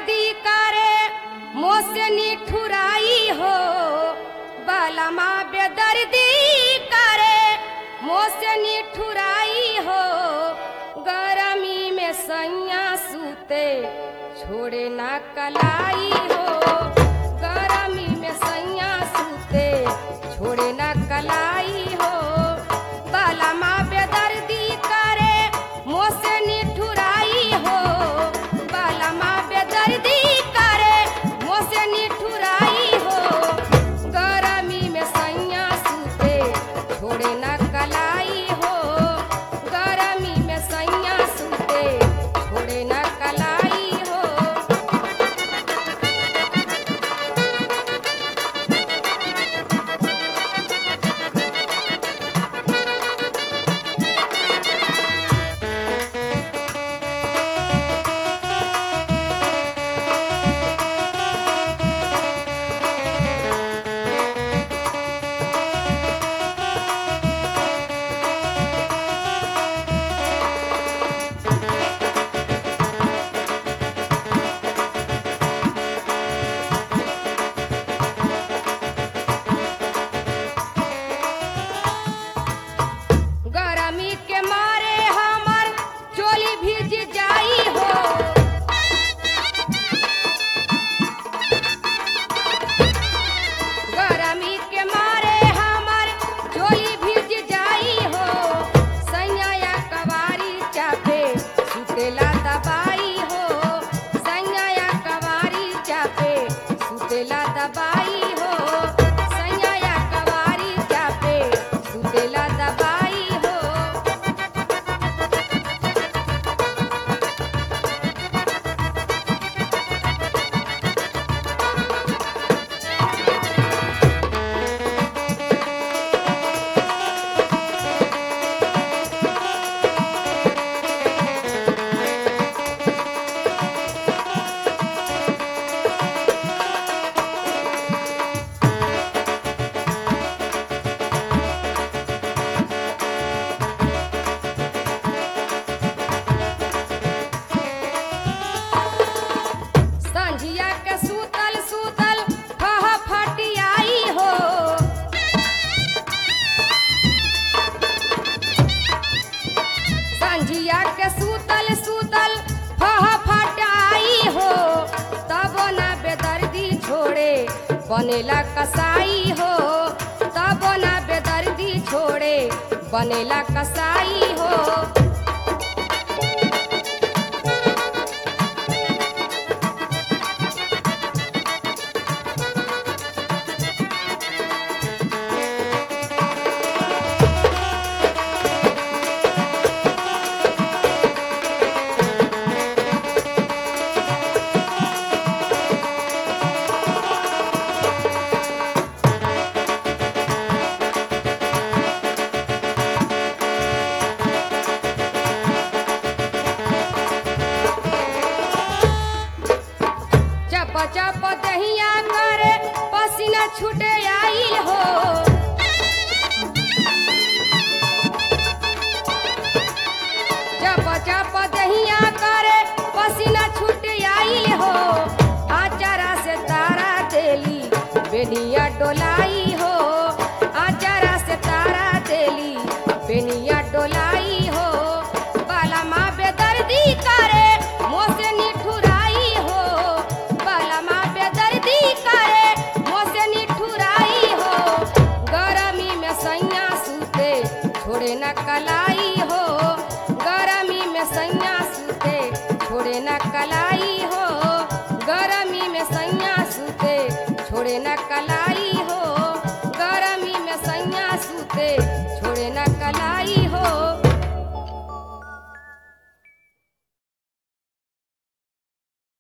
बेदर्दी करे मोसे निठुराई हो बलमा बेदर्दी करे मोसे निठुराई हो गरमी में सैया सूते छोड़े ना कलाई हो गरमी में सैया सूते छोड़े ना कलाई हो बलमा बेदर्दी करे मोसे निठुराई हो बलमा बेदर्दी करे मोसे निठुराई हो गरमी में सैया सूते छोड़े ना कलाई हो गरमी में सैया सूते छोड़े ना कलाई हो गरमी के मारे हमर चोली भीज जाई हो गरमी के मारे हमर चोली भीज जाई हो सैया कवारी चापे सुतेला दबाई हो सैया कवारी चापे सुतेला दबाई हो सैया कवारी चापे सुतेला दबाई हो संझिया के सूतल सूतल फह फटियाई हो संझिया के सूतल सूतल फह फटाई हो तब ना बेदर्दी छोड़े बनेला कसाई हो तब ना बेदर्दी छोड़े बनेला कसाई हो चप चप दहिया करे पसीना छूटे आइल हो चप चप दहिया करे पसीना छूटे आइल हो आचारा से तारा देली बेनिया डोलाई हो आचारा से तारा देली बेनिया डोलाई हो बाला माँ बेदर्दी करे मोसे निठुराई हो बाला माँ बेदर्दी करे मोसे निठुराई हो गरमी में सैया सूते छोड़े न कलाई हो गरमी में सैया सूते छोड़े न कलाई